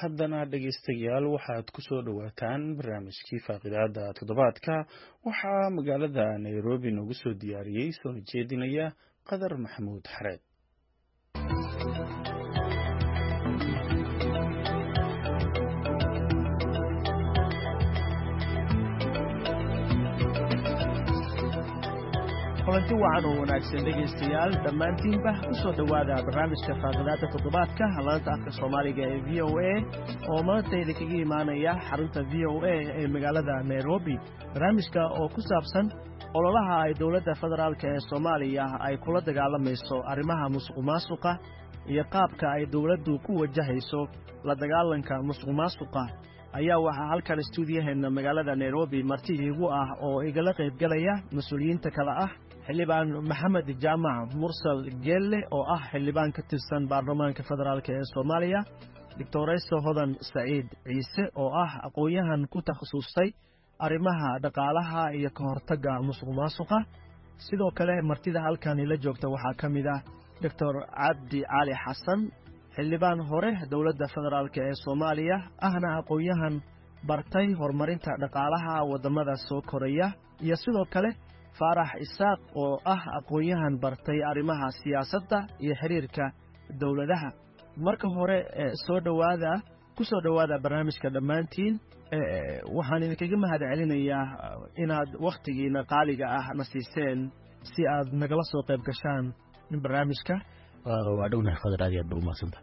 haddana dhegaystayaal waxaad ku soo dhowaataan barnaamijkii faaqidaada toddobaadka waxaa magaalada nairobi noogu soo diyaariyey soona jeedinaya qadar maxamuud xareed kulanti wacan oo wanaagsan dhegaystayaal dhammaantiinba ku soo dhowaada barnaamijka faaqidaada toddobaadka laanta afka soomaaliga ee v o a oo maantayda kaga imaanaya xarunta v o a ee magaalada nairobi barnaamijka oo ku saabsan ololaha ay dowladda federaalk ee soomaaliya ay kula dagaalamayso arrimaha musuq maasuqa iyo qaabka ay dowladdu ku wajahayso la dagaalanka musuq maasuqa ayaa waxaa halkan istuudiyaheenna magaalada nairobi marti iigu ah oo igala qaybgalaya mas-uuliyiinta kale ah xildhibaan maxamed jaamac mursal geelle oo ah xildhibaan ka tirsan baarlamaanka federaalk ee soomaaliya doctorayso hodan saciid ciise oo ah aqoon-yahan ku takhasustay arrimaha dhaqaalaha iyo ka hortagga musuq maasuqa sidoo kale martida halkan ila joogta waxaa ka mid ah doctor cabdi cali xasan xildhibaan hore dowladda federaalk ee soomaaliya ahna aqoon-yahan bartay horumarinta dhaqaalaha waddamada soo koraya iyo sidoo kale faarax isaaq oo ah aqoon-yahan bartay arrimaha siyaasadda iyo xiriirka dowladaha marka hore soo dhowaada ku soo dhowaada barnaamijka dhammaantiin waxaan idinkaga mahad celinayaa inaad wakhtigiina qaaliga ah na siiseen si aad nagala soo qayb gashaan barnaamijka waa dhownahay fadar aad aad ba umahadsanta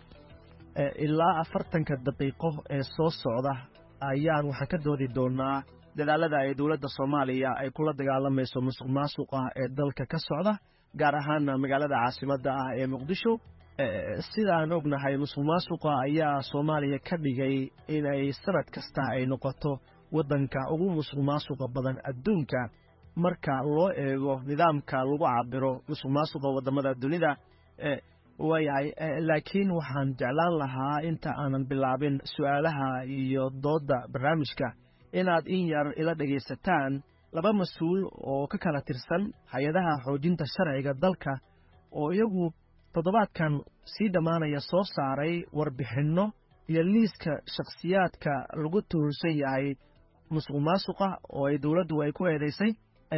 ilaa afartanka daqiiqo ee soo socda ayaan waxaan ka doodi doonaa dadaalada ay dowladda soomaaliya ay kula dagaalamayso musuq maasuqa ee dalka ka socda gaar ahaana magaalada caasimadda ah ee muqdisho sidaan ognahay musuq maasuqa ayaa soomaaliya ka dhigay inay sanad kasta ay noqoto waddanka ugu musuq maasuqa badan adduunka marka loo eego nidaamka lagu cabiro musuq maasuqa waddamada dunida waayahay laakiin waxaan jeclaan lahaa inta aanan bilaabin su'aalaha iyo doodda barnaamijka inaad in yar ila dhegaysataan laba mas-uul oo ka kala tirsan hay-adaha xoojinta sharciga dalka oo iyagu toddobaadkan sii dhammaanaya soo saaray warbixinno iyo liiska shakhsiyaadka lagu tuhursan yahay musuq maasuqa oo ay dowladdu ay ku eedaysay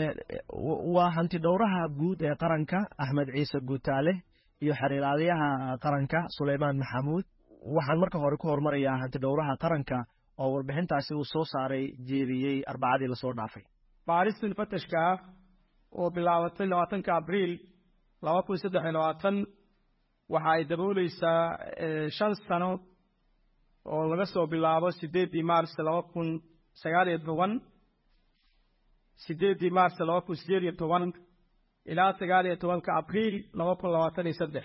waa hantidhowraha guud ee qaranka axmed ciise guutaale iyo xiriiraalyaha qaranka suleymaan maxamuud waxaan marka hore ku horumarayaa hantidhowraha qaranka oo warbixintaasi uu soo saaray jeediyey arbacadii lasoo dhaafay baaristan fatashka ah oo bilaabatay labaatanka abriil laba kun saddex iyo labaatan waxa ay dabooleysaa shan sano oo laga soo bilaabo sideeddii maars laba kun sagaal iyo toban sideeddii maars laba kun sideed iyo toban ilaa sagaal iyo tobanka abriil laba kun labaatan iyo saddex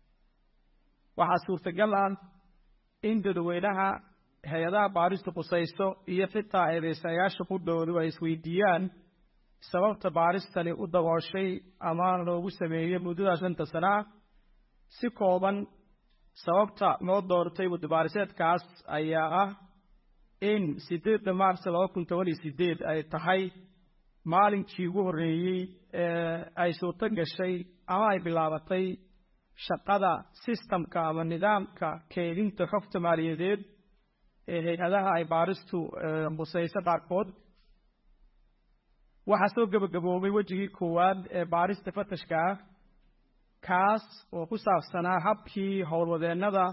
waxaa suurtagal ah in dadweynaha hay-adaha baaristu khusayso iyo xitaa eedeysayaasha qudhoodu ay isweydiiyaan sababta baaristani u dabooshay ama loogu sameeyey muddada shanta sana ah si kooban sababta loo doortay muddabaariseedkaas ayaa ah in sideedda maars laba kun toban iyo sideed ay tahay maalinkii ugu horreeyey ee ay suurto gashay ama ay bilaabatay shaqada sistamka ama nidaamka keedinta xogta maaliyadeed ee hay-adaha ay baaristu khusayso qaarkood waxaa soo gebagaboobay wejigii koowaad ee baarista fatashka ah kaas oo ku saabsanaa habkii howlwadeennada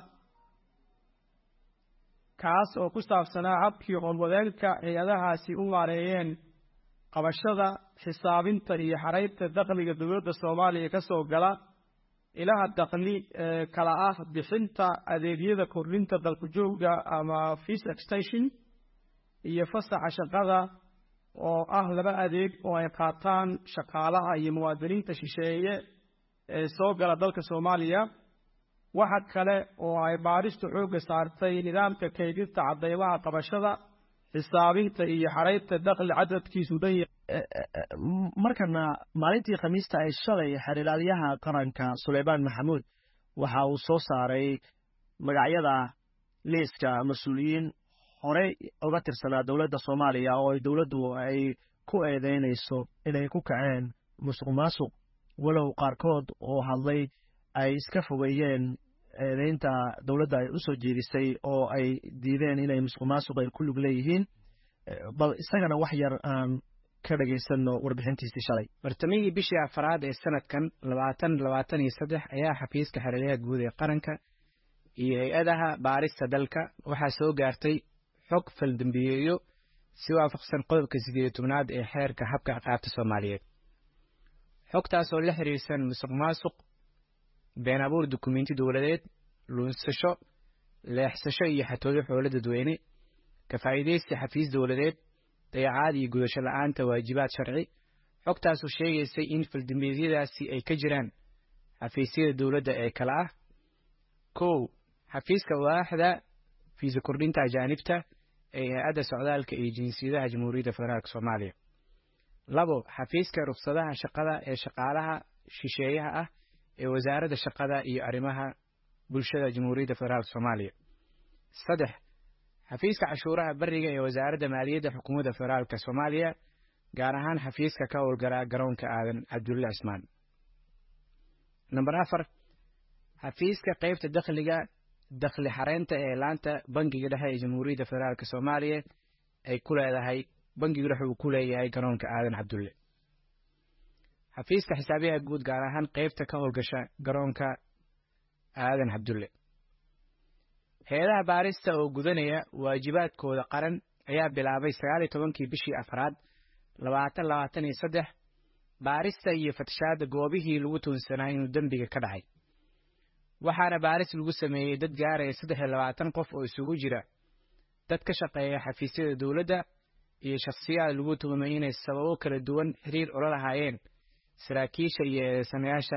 kaas oo ku saabsanaa habkii howlwadeenka hay-adahaasi u maareeyeen qabashada xisaabinta iyo xaraynta dakhliga dowladda soomaaliya ka soo gala ilaha dakhli ee kala ah bixinta adeegyada kordhinta dalku-joogga ama fees extension iyo fasaxa shaqada oo ah laba adeeg oo ay qaataan shaqaalaha iyo muwaadiniinta shisheeye ee soo gala dalka soomaaliya waxa kale oo ay baaristu xoogga saartay nidaamka kaydinta cadeymaha qabashada xisaabinta iyo xaraynta dakhli cadadkiisu dhan markana maalintii khamiista ay shalay xiriiraalyaha qaranka suleymaan maxamuud waxa uu soo saaray magacyada liiska mas-uuliyiin horey uga tirsanaa dowladda soomaaliya oo ay dowladdu ay ku eedeynayso inay ku kaceen musuq maasuq walow qaarkood oo hadlay ay iska fogeeyeen eedeynta dowladda ay usoo jeedisay oo ay diideen inay musuq maasuq ay ku lug leeyihiin bal isagana wax yar aan ka dhagaysano warbixintiisii shalay bartamihii bishii afaraad ee sanadkan labaatan labaatan iyo saddex ayaa xafiiska xeraryaha guud ee qaranka iyo hay-adaha baarista dalka waxaa soo gaartay xog faldambiyeeyo si waafaqsan qodobka sideed iyo tobnaad ee xeerka habka ciqaabta soomaaliyeed xogtaas oo la xiriirsan musuq maasuq been abuur dukumenti dowladeed luunsasho leexsasho iyo xatooyo xoolo dadweyne ka faa'iidaysi xafiis dowladeed dayacaad iyo gudasho la'aanta waajibaad sharci xogtaasoo sheegaysay in faldambiyeedyadaasi ay ka jiraan xafiisyada dowladda ee kale ah kow xafiiska waaxda fiisa kordhinta ajaanibta ee hay-adda socdaalka iyo jinsiyadaha jamhuuriyadda federaalk soomaaliya labo xafiiska ruksadaha shaqada ee shaqaalaha shisheeyaha ah ee wasaaradda shaqada iyo arrimaha bulshada jamhuuriyadda federaalk soomaaliya saddex xafiiska cashuuraha beriga ee wasaaradda maaliyadda xukuumadda federaalk soomaaliya gaar ahaan xafiiska ka howlgala garoonka aadan cabdulle cismaan namber afar xafiiska qaybta dakhliga dakhli xareynta ee laanta bangiga dhexe ee jamhuuriyadda federaalk soomaaliya ay ku leedahay bangigu dhexe uu ku leeyahay garoonka aadan cabdulle xafiiska xisaabiyaha guud gaar ahaan qaybta ka howlgasha garoonka aadan cabdulle hay-adaha baarista oo gudanaya waajibaadkooda qaran ayaa bilaabay sagaal iyo tobankii bishii afraad labaatan labaatan iyo saddex baarista iyo fatashaadda goobihii lagu tuunsanaa inuu dembiga ka dhacay waxaana baaris lagu sameeyey dad gaaraya saddex iyo labaatan qof oo isugu jira dad ka shaqeeya xafiisyada dowladda iyo shakhsiyaad lagu tuhumay inay sababo kala duwan xiriir ula lahaayeen saraakiisha iyo eedeysanayaasha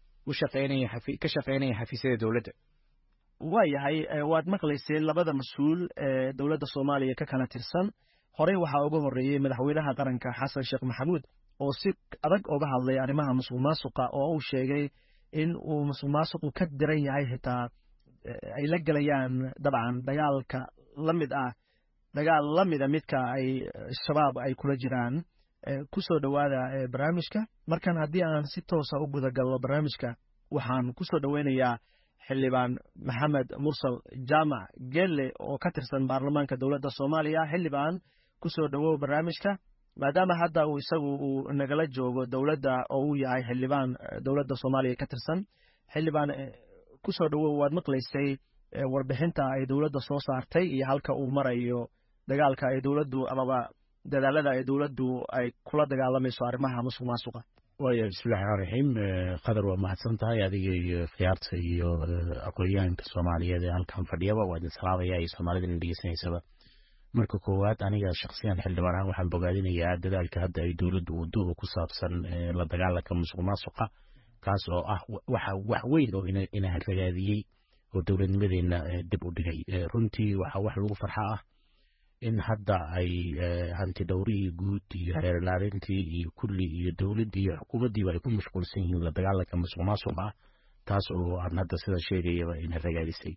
ka shaqaynaya xafiisyada dowladda waayahay waad maqlayseen labada mas-uul ee dowladda soomaaliya ka kala tirsan horey waxaa uga horreeyey madaxweynaha qaranka xasan sheekh maxamuud oo si adag uga hadlay arrimaha musuq maasuqa oo uu sheegay in uu musuq maasuqu ka diran yahay xitaa ay la gelayaan dabcan dagaalka la mid ah dagaal la mida midka ay shabaab ay kula jiraan ku soo dhowaada barnaamijka markan haddii aan si toosa u gudagalno barnaamijka waxaan ku soo dhoweynayaa xildhibaan maxamed mursal jaamac gelle oo ka tirsan baarlamaanka dowladda soomaaliya xildhibaan ku soo dhowow barnaamijka maadaama hadda uu isagu uu nagala joogo dowladda oo uu yahay xildhibaan dowladda soomaaliya ka tirsan xildhibaan ku soo dhowow waad maqlaysay warbixinta ay dowladda soo saartay iyo halka uu marayo dagaalka ay dowladdu amaba dadaalada ay dowladdu ay kula dagaalamayso arrimaha musuq maasuqa waaya bismillahi raxmaan raxiim qadar waa mahadsan tahay adiga iyo khiyaarta iyo aqoonyahanka soomaaliyeed ee halkan fadhiyaba waa idin salaamaya iyo soomaalida ina dhegeysanaysaba marka koowaad aniga shaksiyan xildhibaan ahaan waxaan bogaadinayaa dadaalka hadda ay dowladdu waduuba ku saabsan la dagaalanka musuq maasuqa kaas oo ah waxa wax weyn oo ina ragaadiyey oo dowladnimadeenna dib u dhigay runtii waxaa wax lagu farxa ah in hadda ay hanti dhowrihii guud iyo xeerlaarintii iyo kulli iyo dowladdii iyo xukuumaddiiba ay ku mashquulsan yihiin la dagaalanka musuq maasuqa ah taas oo aan hadda sida sheegayaba ina ragaadisay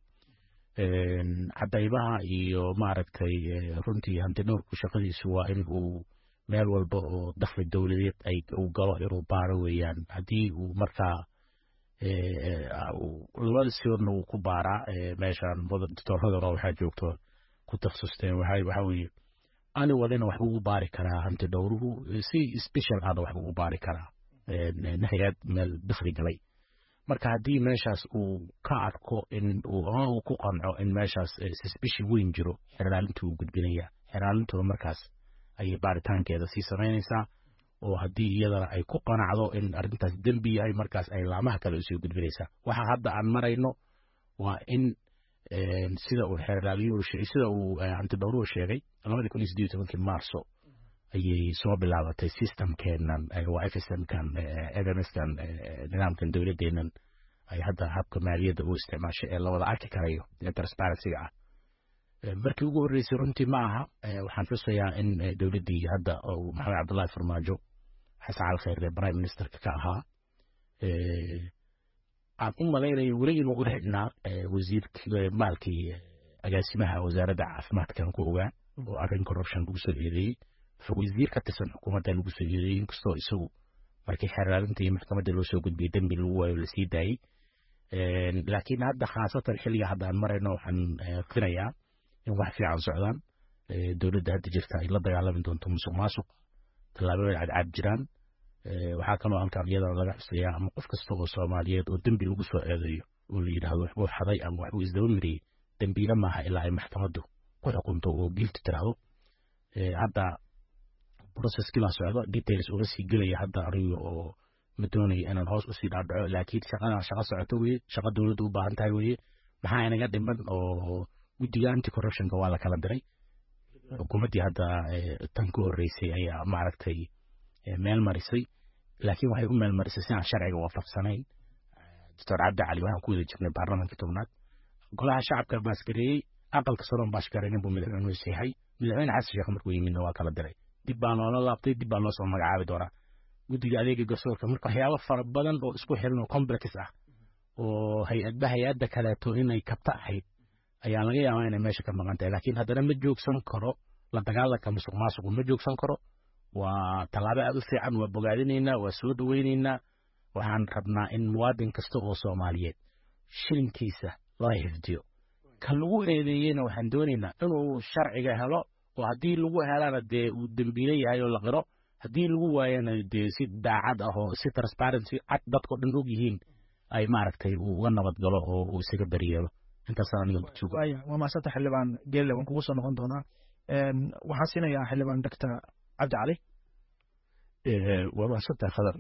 cadaybaha iyo maaragtay runtii hanti dhowrku shaqadiisu waa in uu meel walba oo dakhli dowladeed ay uu galo inuu baaro weeyaan haddii uu markaa labada siodna wuu ku baaraa meeshaan doctorradana waxaa joogto ku takhasusteen waxa weeye ani walina waxbuu u baari karaa hanti dhowruhu si special ahna waxbuu u baari karaa nahigaad meel dakhli galay marka haddii meeshaas uu ka arko in ama uu ku qanco in meeshaas suspicion weyn jiro xeraalintu uu gudbinaya xeraalintuna markaas ayay baaritaankeeda sii samaynaysaa oo haddii iyadana ay ku qanacdo in arrintaas dembi yahay markaas ay laamaha kale usii gudbinaysaa waxa hadda aan marayno waa in sida uu xeeraaliyuhu sida uu hantidhowruhu sheegay labadii kun iyo siddeed iyo tobankii maarso ayay soo bilaabatay systemkeenan waa fsmkan fmskan nidaamkan dowladdeennan ay hadda habka maaliyadda u isticmaashay ee lawada arki karayo ee transparencyga ah markii ugu horreysay runtii ma aha waxaan xusayaa in dowladdii hadda uu maxamed cabdullahi farmaajo xasan cali khayr ee prime ministerka ka ahaa aan u malaynayo weli inuu u xidhnaa wasiirkii maalkii agaasimaha wasaaradda caafimaadkan ku ogaa oo arrin corruption lagu soo eedeeyey wasiir ka tirsan xukuumadda lagu soo eedeeyey inkastoo isagu markii xeraalinta iyo maxkamadda loo soo gudbiyey dembi lagu waayo lasii daayey laakiin hadda khaasatan xilliga hadda aan marayno waxaan qirayaa in wax fiican socdaan dowladda hadda jirta ay la dagaalami doonto musuq maasuq tallaabooyin cadcad jiraan waxaa kaloo halkan iyadana laga xusayaa ama qof kasta oo soomaaliyeed oo dembi lagu soo eedeeyo oo la yidhaahdo waxbuu xaday ama waxbuu isdaba miriyey dembiile maaha ilaa ay maxkamaddu ku xukunto oo giilti tiraahdo hadda processkii baa socda details uga sii gelaya hadda aniga oo ma doonaya inaan hoos usii dhaadhaco laakiin shaqadan shaqo socoto weye shaqo dowladda u baahan tahay weye maxaa inaga dhiman oo guddiga anti corruptionka waa la kala diray xukuumaddii hadda tan ku horreysay ayaa maaragtay meel marisay laakiin waxay u meel marisay si aan sharciga waafaqsanayn doctor cabdi cali waxaan ku wada jirnay baarlamaanka tobnaad golaha shacabka baaskareeyey aqalka saroon baashkareeyin buu madaxweynuhu seexay madaxweyne xasan sheekh markuu yimidna waa kala diray dib baa noola laabtay dib baa noo soo magacaabi doonaa guddiga adeega garsoorka marka waxyaabo fara badan oo isku xiran oo complex ah oo hay-adba hay-adda kaleeto inay kabta ahayd ayaa laga yaabaa inay meesha ka maqan tahay laakiin haddana ma joogsan karo la dagaalanka musuq maasuqu ma joogsan karo waa tallaabo aad u fiican waa bogaadinaynaa waa soo dhoweynaynaa waxaan rabnaa in muwaadin kasta oo soomaaliyeed shilinkiisa loo xifdiyo kan lagu eedeeyeyna waxaan doonaynaa inuu sharciga helo oo haddii lagu helana dee uu dembiile yahay oo la qiro haddii lagu waayana dee si daacad ah oo si transparency cad dadkao dhan og yihiin ay maaragtay uu uga nabad galo oo uu isaga beriyeelo intaasaan aniga joogo waa maasanta xildhibaan geelle waan kugu soo noqon doonaa waxaan siinayaa xildhibaan doctor cabdi cali waa mahadsantaha khadar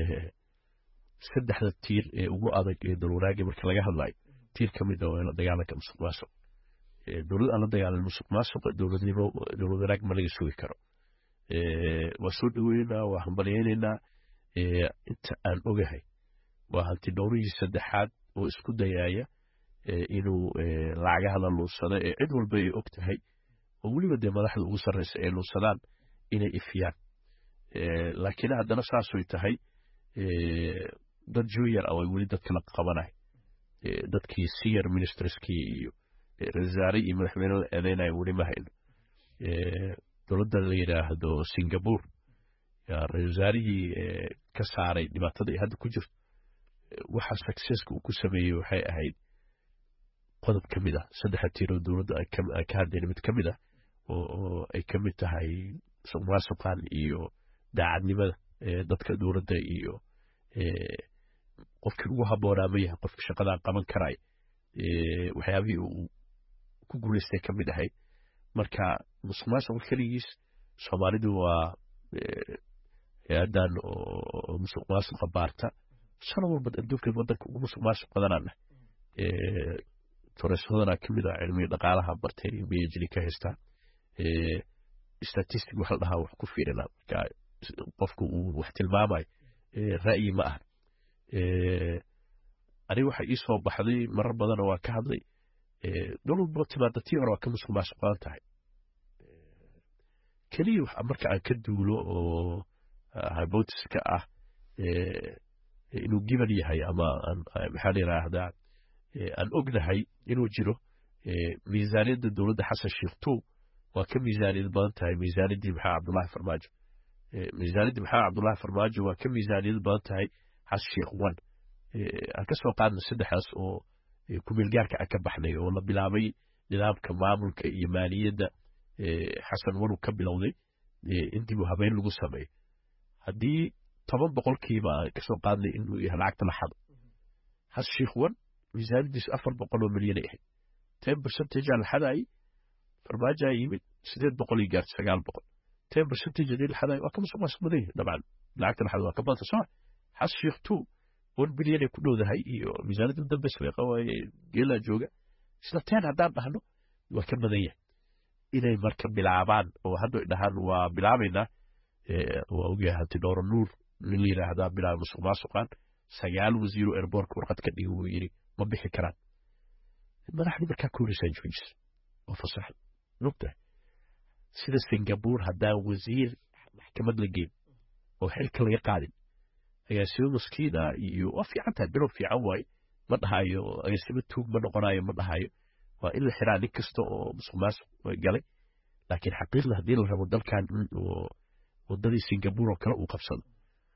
saddexda tiir ee ugu adag ee dalwanaaga marka laga hadlayo tiir ka mid a waa dagaalanka musuq maasuq dowlad aan la dagaalan musuq maasuqa dowladnimo dowlad wanaag ma laga sugi karo waa soo dhoweynaynaa waa hambalyaynaynaa inta aan ogahay waa hanti dhowrihii saddexaad oo isku dayaaya inuu lacagaha la luunsado ee cid walba ay og tahay oo weliba dee madaxda ugu sarreysa ay luunsadaan inay ifiyaan laakiin haddana saasoy tahay dad junior ah way weli dadka la qabanay dadkii senior ministerskii iyo rasaare iyo madaxweyne la eedeynaya weli ma hayno dowladda la yidhaahdo singapore ra-isul wasaarihii ka saaray dhibaatada ay hadda ku jirto waxa successka uu ku sameeyey waxay ahayd qodob ka mid ah saddexa tiiroo dowladda ay ka hadleen mid ka mid ah oo ay ka mid tahay musuqmaasuqan iyo daacadnimada dadka dowladda iyo qofkii ugu habboonaa ma yahay qofka shaqadaa qaban karaya waxyaabihii uu ku guulaystay ka mid ahayd marka musuq maasuqa keligiis soomaalidu waa hay-addan oo musuq maasuqa baarta sanad walba adduunka wadanka ugu musuq maasuq badanana toreeshodanaa ka mid ah cilmiga dhaqaalaha bartay phd ka haystaan statistic waxa la dhahaa wax ku fiirina marka qofku uu wax tilmaamayo ra'yi ma aha aniga waxa ii soo baxday marar badana waa ka hadlay dowladba timaada tii hore waa ka musuq maasuq badan tahay keliya marka aan ka duulo oo hypotiska ah inuu giban yahay ama maxaa la yidhaahdaa aan ognahay inuu jiro miisaaniyadda dowladda xasan sheekh two waa ka miisaaniyad badan tahay miisaaniyaddii maxaa cabdullaahi farmaajo miisaaniyaddii maxaa cabdullaahi farmaajo waa ka miisaaniyad badan tahay xasan sheekh one aan ka soo qaadna saddexdaas oo kumeelgaarka aan ka baxnay oo la bilaabay nidaamka maamulka iyo maaliyadda xasan wanuu ka bilowday in dib u habeyn lagu sameeyo haddii toban boqolkiiba aan kasoo qaadnay inuu yahay lacagta la xado xasan sheekh one miisaaniyaddiisu afar boqol oo milyan ay ahayd ten percentage aan la xadaayay farmaajo yimid sideed boqol iyo gaartay sagaal boqol ten percentage hadii la xadayo waa ka musuq maasuq badan yahay dabcan lacagta la xado waa ka badanta soo xasan sheekh two one bilyan ay ku dhowdahay iyo miisaaniyadda dambe sariiqa waaye geelaa jooga isla ten haddaan dhahno waa ka badan yahay inay marka bilaabaan oo hadda dhahaan waa bilaabaynaa waa ogyahay hanti dhowro nuur nin la yidhaahdaa bilaaba musuq maasuqan sagaal wasiiro airbortka warqad ka dhigi wuu yidhi ma bixi karaan madaxdii markaa ka horeysaa joojis oo fasax mogtahay sida singapore haddaan wasiir maxkamad la geyn oo xilka laga qaadin agaasimo maskiina iyo waa fiican tahay bilow fiican waaye ma dhahayo agaasimo tuug ma noqonayo ma dhahayo waa in la xiraa nin kasta oo musuq maasuq galay laakiin xaqiiqda haddii la rabo dalkan in wadadii singapore oo kale uu qabsado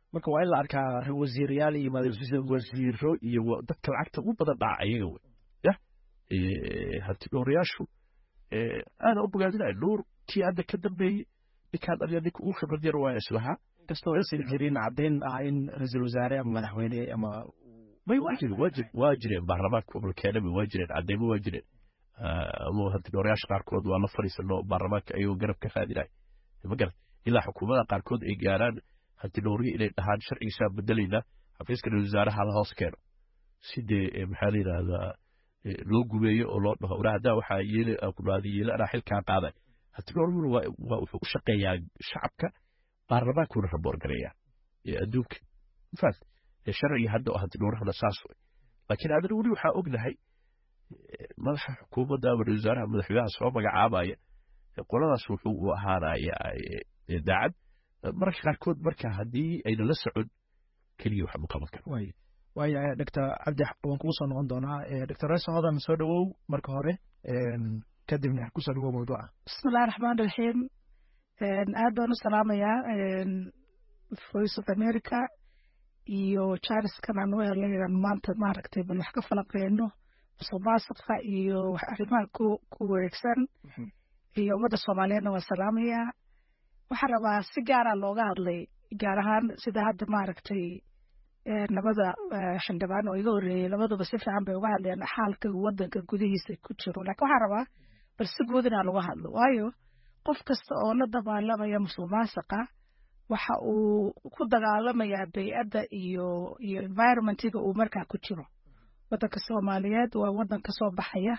marka waa in la arkaa wasiirayaal iyo wasiiro iyo dadka lacagta ugu badan dhaca ayaga wey ya hanti dhowrayaashu aana u bogaadinaya nuur kii hadda ka dambeeyey ninkaan aniga ninka ugu khibrad yar waa islahaa kastoo aysan jirin caddayn ah in ra-iisul wasaare ama madaxweyne ama may waa jiren waa jir waa jireen baarlamaanka gobolkeenaba waa jireen caddaymo waa jireen ama hanti dhowrayaasha qaarkood waa la fadhiisano baarlamaanka ayagoo garab ka raadinaya ma garat ilaa xukuumada qaarkood ay gaaraan hanti dhowriya inay dhahaan sharcigiisaa bedelaynaa xafiiska ra-isul wasaaraha la hoos keeno sidee maxaa la yidhaahdaa loo gumeeyo oo loo dhaho wara haddaa waxaa yeeli kudhaadi yeeli anaa xilkaa qaaday hanti dhowriguna waa wuxuu u shaqeeyaa shacabka baarlamaankuna raboor gareeyaa ee adduunka mafaat sharciga hadda oo hanti dhowrahana saas way laakiin adana weli waxaa ognahay madaxa xukuumadda ama ra-isul wasaaraha madaxweynaha soo magacaabaya qoladaas wuxuu u ahaanaya daacad mararka qaarkood marka haddii ayna la socon keliya wax ma qaban karo waaya doctor cabdi waan kugu soo noqon doonaa doctor reeso hodan soo dhowow marka hore kadibna kusoo dhawow mawduuca bismillahi raxmaan raxiim aad baan u salaamayaa voice of america iyo charleskan aan u helay maanta maaragtay bal wax ka falaqeyno musuqmaasuqa iyo arrimaha ku ku wareegsan iyo ummadda soomaaliyeedna waan salaamayaa waxaan rabaa si gaara looga hadlay gaar ahaan sida hadda maaragtay labada xildhibaan oo iga horreeyey labaduba si fiican bay uga hadleen xaalka waddanka gudihiisa ku jiro laakiin waxaan rabaa bal si guud inaan uga hadlo waayo qof kasta oo la dagaalamaya musuqmaasuqa waxa uu ku dagaalamayaa bay'adda iyo iyo environmentiga uu markaa ku jiro waddanka soomaaliyeed waa waddan ka soo baxaya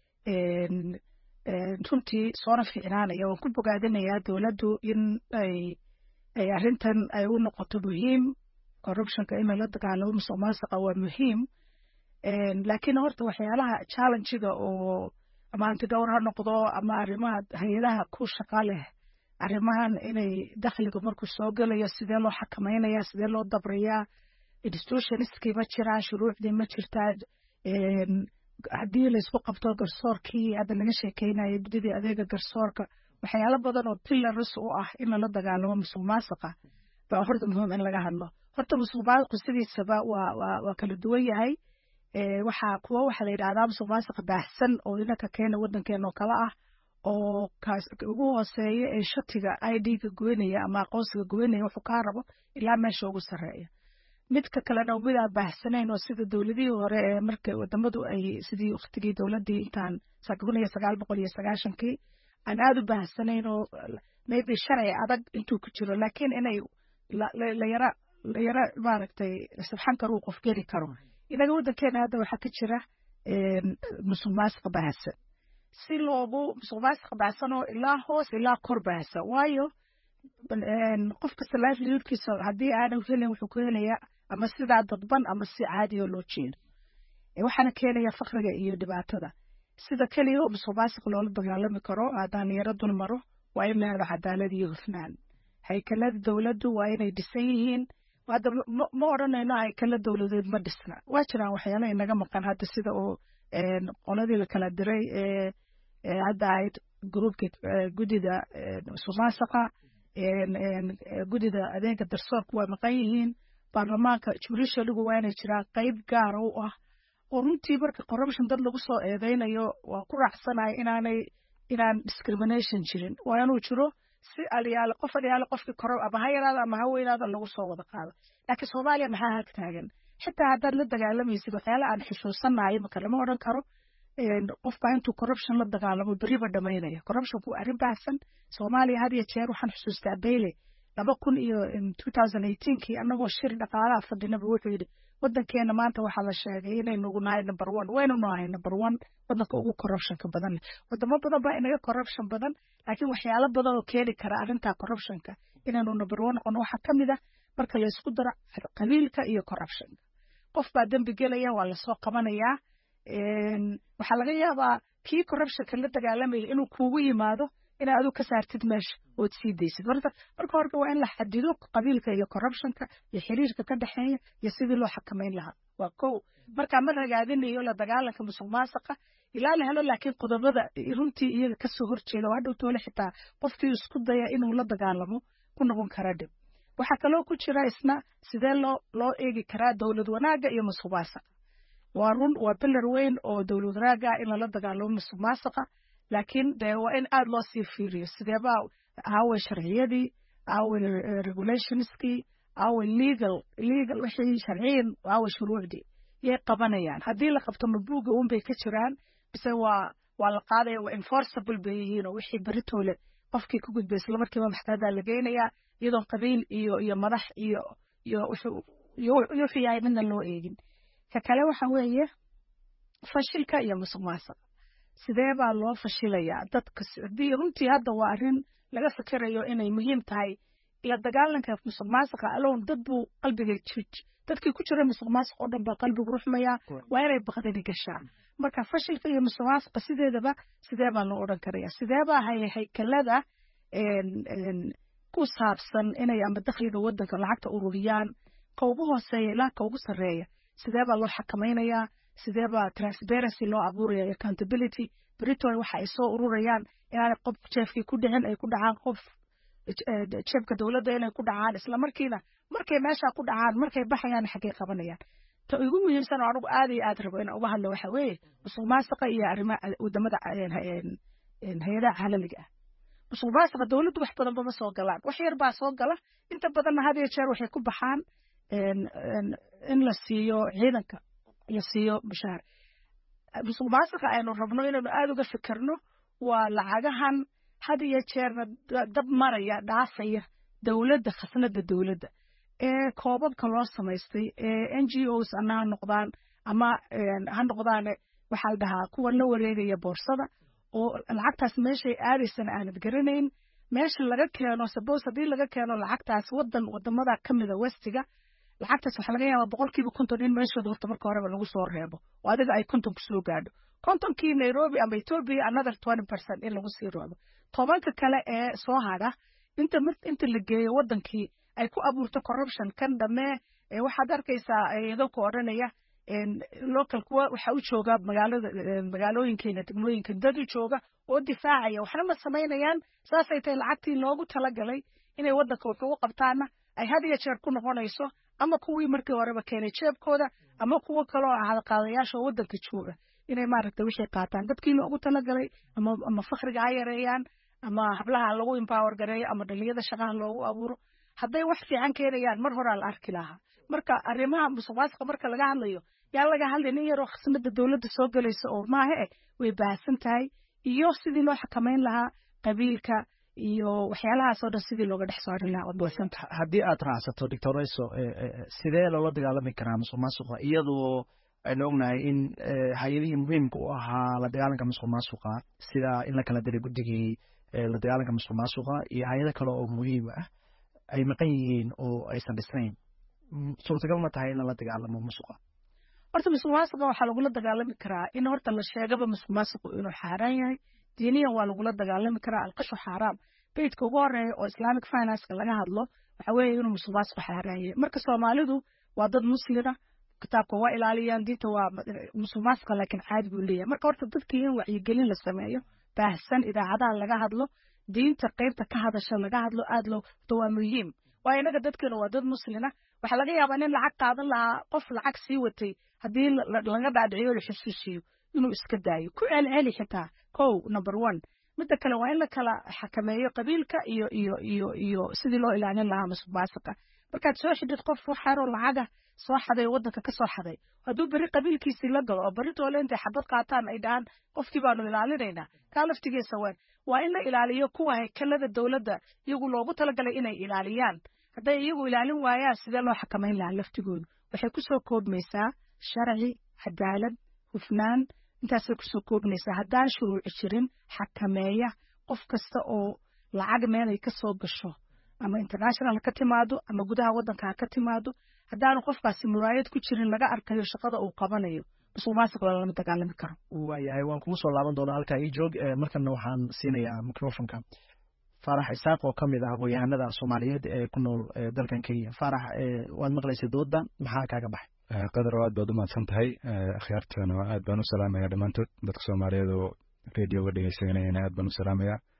runtii soona fiicnaanaya waan ku bogaadinayaa dowladdu in ay ay arrintan ay u noqoto muhiim corruptionka in lala dagaalamo musuq maasuqa waa muhiim laakiin horta waxyaalaha challengiga oo ama antidhowr ha noqdo ama arrimaha hay-adaha ku shaqa leh arrimahan inay dakhliga markuu soo gelayo sidee loo xakameynaya sidee loo dabriyaa institutionistkii ma jiraan shuruucdii ma jirtaa haddii laysku qabto garsoorkii hadda laga sheekeynaya guddidii adeega garsoorka waxyaalo badan oo pillars u ah in lala dagaalamo musuq maasuqa baa horta muhiim in laga hadlo horta musuq maasuqu sidiisaba waa waa waa kala duwan yahay waxaa kuwa waxaa la yidhahdaa musuq maasuqa baahsan oo inanka keena waddankeena oo kale ah oo kaas ugu hooseeya ee shatiga i d-ga goynaya ama aqoonsiga goynaya wuxuu kaa rabo ilaa meesha ugu sarreeya midka kalena mid aan baahsanayn oo sida dowladihii hore ee marka wadamadu ay sidii waktigii dowladii intaan kun iyo sagaal boqol iyo sagaashankii aan aada u baahsanayn oo maybe sharci adag intuu ku jiro laakiin inay layara layara maaragtay sabxan karuu qof geli karo inaga waddankeena hadda waxaa ka jira musuq maasuqa baahsan si loogu musuq maasuqa baahsan oo ilaa hoos ilaa kor baahsan waayo qof kasta livelihoodkiisa haddii aanan helin wuxuu ku helayaa ama sidaa dadban ama si caadiyo loo jeedo waxaana keenaya fakriga iyo dhibaatada sida keliya oo musuq maasuq loola dagaalami karo haddaan yaro dul maro waa in la helo cadaalad iyo hufnaan haykalada dowladdu waa inay dhisan yihiin hadda ma odhanayno haykala dowladeed ma dhisna waa jiraan waxyaala inaga maqan hadda sida oo qoladii la kala diray ee hadda ahayd gruubka guddida musuq maasuqa guddida adeega darsoorku waa maqan yihiin baarlamaanka jurishaligu waa inay jiraan qayb gaara u ah oo runtii marka corruption dad lagu soo eedeynayo waa ku raacsanayo inaanay inaan discrimination jirin waa inuu jiro si aliyaale qof aliyaale qofkii koro ama ha yaraada ama ha weynaada lagu soo wada qaado laakiin soomaaliya maxaa hag taagan xitaa haddaad la dagaalamaysid waxyaala aan xishoosanayo maka lama odhan karo qofbaa intuu corruption la dagaalamo beriba dhamaynaya corruptionku waa arrin baahsan soomaaliya had iyo jeer waxaan xusuustaa bayle laba kun iyo two thousand eighteenkii annagoo shir dhaqaalaha fadhinaba wuxuu yidhi waddankeena maanta waxaa la sheegay inaynugu nahay number one waynu nahay number one waddanka ugu corruptionka badan leh wadamo badan baa inaga corruption badan laakiin waxyaalo badan oo keeni kara arrintaa corruptionka inaynu number one noqono waxaa ka mid ah marka laysku daro qabiilka iyo corruptionka qof baa dembi gelaya waa lasoo qabanayaa waxaa laga yaabaa kii corruptionka la dagaalamaya inuu kuugu yimaado inaad adigu ka saartid meesha ood sii daysid marka marka horta waa in la xadido qabiilka iyo corruptionka iyo xiriirka ka dhexeeya iyo sidii loo xakameyn lahaa waa kow markaa ma ragaadinayo la dagaalanka musuq maasuqa ilaa la helo laakiin qodobada runtii iyaga kasoo horjeeda oo hadhow toole xitaa qofkii isku daya inuu la dagaalamo ku noqon kara dhib waxaa kaloo ku jira isna sidee loo loo eegi karaa dowlad wanaagga iyo musuq maasaqa waa run waa bilar weyn oo dowlad wanaagga ah in lala dagaalamo musuq maasaqa laakiin dee waa in aada loo sii fiiriyo sideebaa aaway sharciyadii aaway regulationskii aaway legal legal wixii sharciyin aaway shuruucdii yay qabanayaan haddii la qabto mabuuga un bay ka jiraan bise waa waa la qaadaya waa enforceable bay yihiin oo wixii beritoole qofkii ku gudbay isla markiiba maxkamadaa la geynayaa iyadoon qabiil iyo iyo madax iyo iyo iyo wixii yahay midna loo eegin ka kale waxa weeye fashilka iyo musuq maasuq sidee baa loo fashilayaa dadka haddii runtii hadda waa arrin laga fikirayo inay muhiim tahay la dagaalanka musuq maasuqa alone dad buu qalbiga dadkii ku jira musuq maasuq oo dhan baa qalbigu ruxmaya waa inay baqdani gashaa marka fashilka iyo musuq maasuqa sideedaba sidee baa loo odhan karaya sidee baa hay haykalada ku saabsan inay ama dakhliga waddanka lacagta ururiyaan ka ugu hooseeya ilaa ka ugu sarreeya sidee baa loo xakamaynayaa sidee baa transparency loo abuuraya accountability britol waxa ay soo ururayaan inaanay qof jeefkii ku dhicin ay ku dhacaan qof jeebka dowladda inay ku dhacaan isla markiina markay meesha ku dhacaan markay baxayaan xaggay qabanayaan ta ugu muhiimsan oo anigu aad iyo aad rabo inaan uga hadlo waxa weeye musuq maasuqa iyo arrimaha wadamada hay-adaha caalamiga ah musuq maasuqa dowladdu wax badanba ma soo galaan wax yar baa soo gala inta badanna had iyo jeer waxay ku baxaan in la siiyo ciidanka la siiyo mushaar musuq maasuqa aynu rabno inaynu aada uga fikirno waa lacagahan had iyo jeerna dab maraya dhaafaya dowladda khasnada dowladda ee koobabka loo samaystay ee n g os ana ha noqdaan ama ha noqdaan waxaa la dhahaa kuwa la wareegaya boorsada oo lacagtaas meeshay aadaysana aanad garanayn meesha laga keeno suppose haddii laga keeno lacagtaas wadan wadamada ka mida westiga lacagtaas waxaa laga yaabaa boqolkiiba konton in meeshooda horta marka horeba lagu soo reebo oo adiga ay konton kusoo gaadho kontonkii nairobi ama ethiopia another twenty percent in lagu sii roobo tobanka kale ee soo hadha inta inta la geeyo wadankii ay ku abuurto corruption kan dhammee waxaad arkaysaa idinku odhanaya local kuwa waxa u jooga magaalada magaalooyinkeena degmooyinka dad u jooga oo difaacaya waxna ma samaynayaan saasay tahay lacagtii loogu talagalay inay wadanka wax ugu qabtaana ay had iyo jeer ku noqonayso ama kuwii markii horeba keenay jeebkooda ama kuwo kaloo ahada qaadayaasha oo wadanka jooga inay maaragta wixii qaataan dadkii loogu talagalay ama ama fakriga ha yareeyaan ama hablaha lagu empower gareeyo ama dhaliyada shaqaha loogu abuuro hadday wax fiican keenayaan mar horaa la arki lahaa marka arrimaha musuq maasuqa marka laga hadlayo yaa laga hadlay nin yaroo khasnada dowladda soo gelaysa oo maaha eh way baahsan tahay iyo sidii loo xakamayn lahaa qabiilka iyo waxyaalahaas oo dhan sidii looga dhex saarin lahaa waad haddii aad raacsato doctor rayso sidee loola dagaalami karaa musuq maasuqa iyadoo aynu ognahay in hay-adihii muhiimka u ahaa la dagaalanka musuq maasuqa sida in la kala diray guddigii la dagaalanka musuq maasuqa iyo hay-ado kale oo muhiim ah ay maqan yihiin oo aysan dhisnayn suurtagal ma tahay in lala dagaalamo musuqa horta musuq maasuqa waxaa lagula dagaalami karaa in horta la sheegaba musuq maasuqu inuu xaaraan yahay diiniyan waa lagula dagaalami karaa alqashu xaaraam beydka ugu horeeya oo islamic financeka laga hadlo waxa weeye inuu musuq maasuqu xaaraan yahay marka soomaalidu waa dad muslina kitaabka waa ilaaliyaan diinta waa musuq maasuqa laakiin caadi buu leeyahay marka horta dadkii in wacyigelin la sameeyo baahsan idaacadaha laga hadlo diinta qaybta ka hadasha laga hadlo aad loo to waa muhiim waayo inaga dadkeena waa dad muslina waxaa laga yaabaa nin lacag qaadan lahaa qof lacag sii watay haddii laga dhaadhiciyo la xusuusiyo inuu iska daayo ku celceli xitaa kow number one midda kale waa in la kala xakameeyo qabiilka iyo iyo iyo iyo sidii loo ilaalin lahaa musuq maasuqa markaad soo xidhid qof waxaaroo lacaga soo xaday oo waddanka ka soo xaday hadduu berri qabiilkiisii la galo oo berri toole intay xabad qaataan ay dhahaan qofkii baanu ilaalinaynaa kaa laftigiisa waan waa in la ilaaliyo kuwa haykalada dowladda iyagu loogu talagalay inay ilaaliyaan hadday iyagu ilaalin waayaan sidee loo xakamayn lahaa laftigoodu waxay kusoo koobmaysaa sharci cadaalad hufnaan intaasay kusoo koobnaysaa haddaan shuruuci jirin xakameeya qof kasta oo lacag meelay ka soo gasho ama international ka timaado ama gudaha waddanka ha ka timaado haddaanu qofkaasi muraayad ku jirin laga arkayo shaqada uu qabanayo musuq maasuq lama dagaalami karo waayahay waan kugu soo laaban doonaa halkaa ii joog markana waxaan siinayaa microfonka faarax isaaq oo ka mid ah aqoon-yahanada soomaaliyeed ee ku nool dalkan kenya faarax waad maqlaysay dooda maxaa kaaga baxay qadar aad baad u mahadsan tahay akhyaartana aad baan u salaamaya dhammaantood dadka soomaaliyeed oo radioga dhegeysanayana aad baan u salaamaya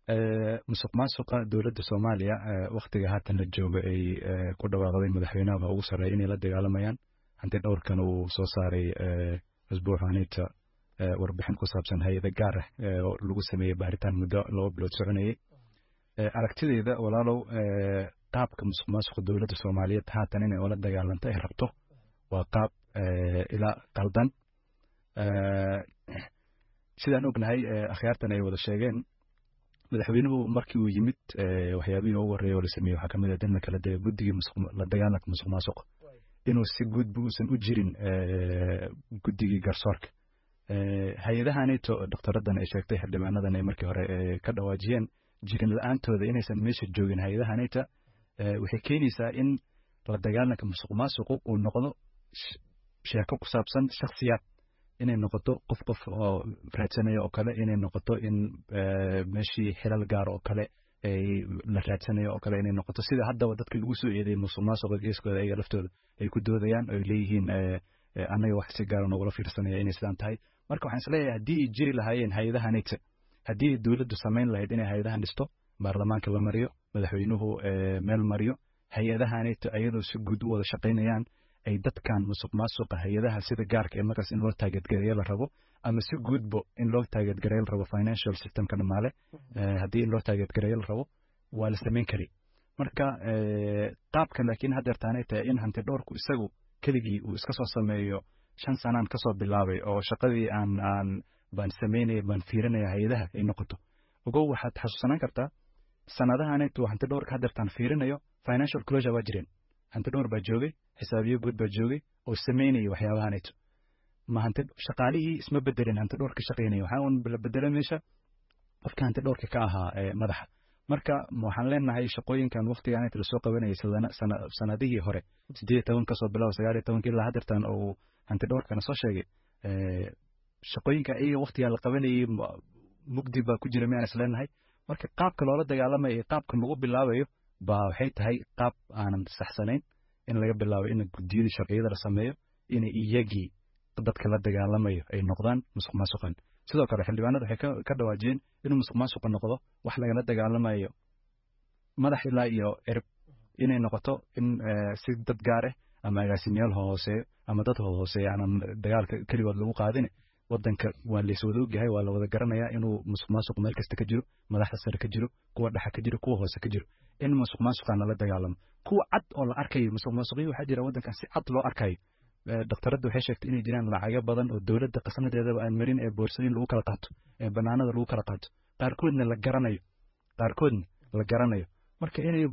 musuq maasuqa dowladda soomaaliya waktiga haatan la jooga ay ku dhawaaqday madaxweynaha ugu sarreeya inay la dagaalamayaan hanti dhowrkan uu soo saaray usbuuxanita warbixin ku saabsan hay-ada gaar ah oo lagu sameeyey baaritaan muddo laba bilood soconayey aragtideyda walaalow qaabka musuq maasuqa dowladda soomaaliyeed haatan inay ula dagaalanto ay rabto waa qaab ilaa qaldan sidaan ognahay akhyaartan ay wada sheegeen madaxweynuhu markii uu yimid waxyaabihii ugu horreeya oo la sameeyey waxaa kamid ah dan kala dega guddigii la dagaalanka musuq maasuqa inuu si gudba uusan u jirin guddigii garsoorka hay-adahanito doktoradan ay sheegtay xildhibaanadan ay markii hore ka dhawaajiyeen jirin la-aantooda inaysan meesha joogin hay-adahanita waxay keenaysaa in la dagaalanka musuq maasuqu uu noqdo sheeko ku saabsan shakhsiyaad inay noqoto qof qof oo raadsanaya oo kale inay noqoto in meeshii xilal gaar oo kale la raadsanayo oo kale inay noqoto sida haddaba dadka lagu soo eedeeyay musuq maasuqa geeskooda ayaga laftooda ay ku doodayaan oo ay leeyihiin annaga wax si gaara noogula fiirsanaya inay sidaan tahay marka waxaan isleeyahay haddii ay jiri lahaayeen hay-adahanita haddii dowladdu samayn lahayd inay hay-adahan dhisto baarlamaanka la mariyo madaxweynuhu meel mariyo hay-adahanita ayadoo si guud u wada shaqaynayaan ay dadkan musuq maasuqa hay-adaha sida gaarka ee markaas in loo taageedgareeyo la rabo ama si guudbo in loo taageedgareeyo la rabo financial systemka dhamaale haddii in loo taageedgareeyo la rabo waa la samayn kari marka qaabka laakiin haddeertaanay tahay in hanti dhowrku isagu keligii uu iska soo sameeyo shan sanaan kasoo bilaabay oo shaqadii aan aan baan samaynaya baan fiirinaya hay-adaha ay noqoto ogow waxaad xasuusanaan kartaa sanadahanaytu hanti dhowrka haddeertaan fiirinayo financial closure waa jireen hanti dhowr baa joogay xisaabiyo guud baa joogay oo samaynaya waxyaabahanayto ma hanti shaqaalihii isma bedelin hanti dhowr ka shaqaynaya waxaa un la bedela meesha qofka hanti dhowrka ka ahaa madaxa marka waxaan leenahay shaqooyinkan waktigan inta lasoo qabanayay sanadihii hore sideed iyo toban kasoo bilaabo sagaal iyo tobankii ilaa haddeertan uu hanti dhowrkana soo sheegay shaqooyinka iyaga waktigaa la qabanayay mugdi baa ku jira miyaan is leenahay marka qaabka loola dagaalamayo iyo qaabka lagu bilaabayo baa waxay tahay qaab aanan saxsanayn in laga bilaabo in guddiyadii sharciyada la sameeyo inay iyagii dadka la dagaalamayo ay noqdaan musuq maasuqan sidoo kale xildhibaanada waxay ka dhawaajiyeen inuu musuq maasuqa noqdo wax lagala dagaalamayo madax ilaa iyo erib inay noqoto in si dad gaar ah ama agaasimayaal hooseeyo ama dad hooseeya aanan dagaalka keligood lagu qaadin wadanka waa lays wada ogyahay waa la wada garanayaa inuu musuq maasuq meel kasta ka jiro madaxda sare ka jiro kuwa dhexa ka jiro kuwa hoose ka jiro in musuq maasuqan lala dagaalamo kuwa cad oo la arkayo musuq maasuqyo waxaa jira wadankan si cad loo arkayo doktoradda waxay sheegtay inay jiraan lacago badan oo dowladda qasnadeedaba aan marin ee boorsooyin lagu kala qaato ee banaanada lagu kala qaato qaarkoodna la garanayo qaarkoodna la garanayo marka inay